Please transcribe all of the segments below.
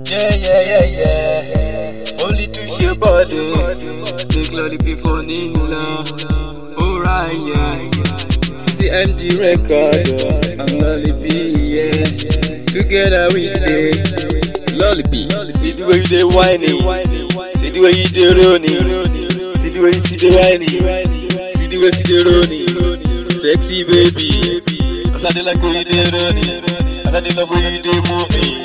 Yeah, yeah, yeah, yeah. Only twist your body. Take lollipop for Nila. Alright, yeah. City MG record. And lollipop, yeah. Together we dey. Lollipop. See the way you dey whining. See the way you dey running. See the way you see the whining. See the way you see the running. Sexy baby. As I dey like how you dey running. As I dey love how you dey moving.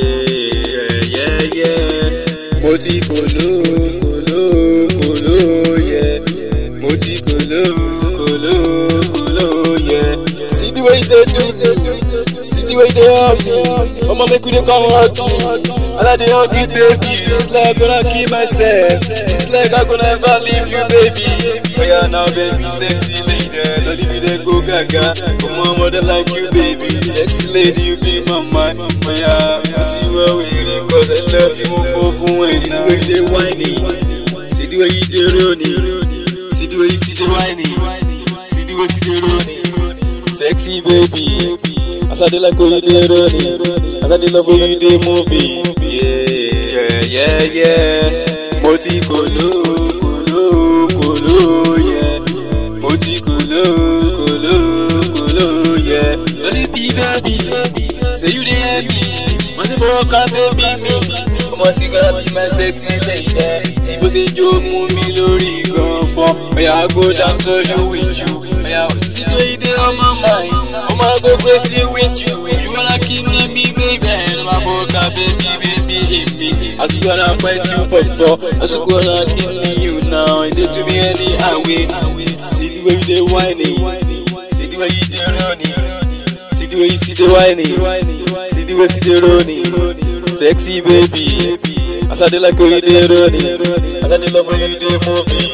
Yeah, yeah, yeah. Mo ti kolo, kolo, kolo, yeah. Mo ti kolo, kolo, kolo, yeah. See the way you dey do, see the way you dey hug me. Omo make we dey come hug me. And I dey hug you, baby. It's like gonna kill myself. It's like I'm gonna never leave you, baby. Oh yeah, now baby, sexy lady, don't leave me there, go gaga. Come on, mother like you, baby. Sexy lady, you be my mind. Oh yeah, put you away, cause I love you more for fun when See the way you dey whining, see the way you dey running, see the way you see the whining, see the way you see the running. Sexy baby, as I dey like how you dey running, as I dey love how you dey moving. Yeah, yeah, yeah. Mo ti kolo, kolo, kolo, yeah. Mo ti kolo, kolo, kolo, yeah. Lolly be baby, say you dey hear me. Mo ti fọwọ́ kan baby mi. Ọmọ sí gonna be my sexy lady. Tí bó ṣe jó mú mi lórí gan fọ́. Oya go down so you with you. Oya see the way you dey on my mind. Ọmọ go crazy with you. You wanna kill me, me baby. Ọmọ fọwọ́ kan baby, baby, èmi. As you gonna fight you pọ̀pọ̀. As you gonna kill me you now. E dey do me anyhow way. See the way you dey whining. See the way you dey running. See the way you see the whining. See the way you see the running. Sexy baby. As I dey like how you dey running. As I dey love how you dey moving.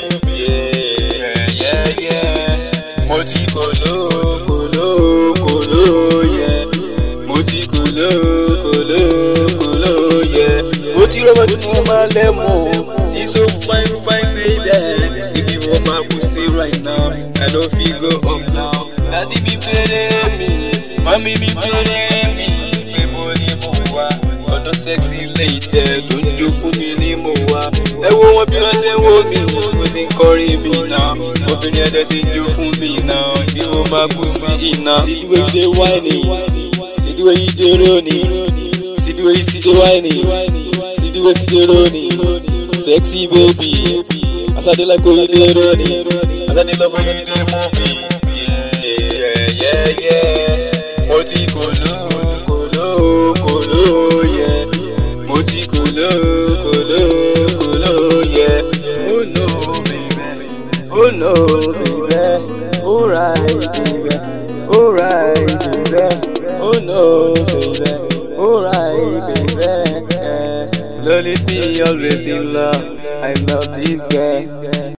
Yeah, yeah, yeah. Mo ti kolo, kolo, kolo, yeah. Mo ti kolo, kolo, kolo, yeah. Mo ti rọ́mọ tí mo máa lẹ́mọ̀. She so fine, fine baby. If you want my pussy right now, I no fit go up now. Dádì mi bèrè mi, mọ́mí mi bèrè mi. Èmo ni mo wá, ọ̀dọ̀ sexy lady ló ń jó fún mi ní mo wá. Ẹ wo wọn bí wọ́n ṣe ń wo mi, mo ti ń kọrin mi náà. Obìnrin ẹ̀dẹ̀ ti ń jó fún mi náà. Bí mo máa kú sí iná. See the way you dey whining, see the way you dey running, see the way you see the whining, see the way you see the running. Sexy baby, as I dey like how you dey running, as I dey love how you dey moving. Yeah, yeah, yeah. Mo ti kolo, kolo, kolo, yeah. Mo ti kolo, kolo, kolo, yeah. Oh no, baby. Oh no, baby. Alright, baby. Alright, baby. Oh no, baby. Alright, baby. Lolly be always in love. I love this guy.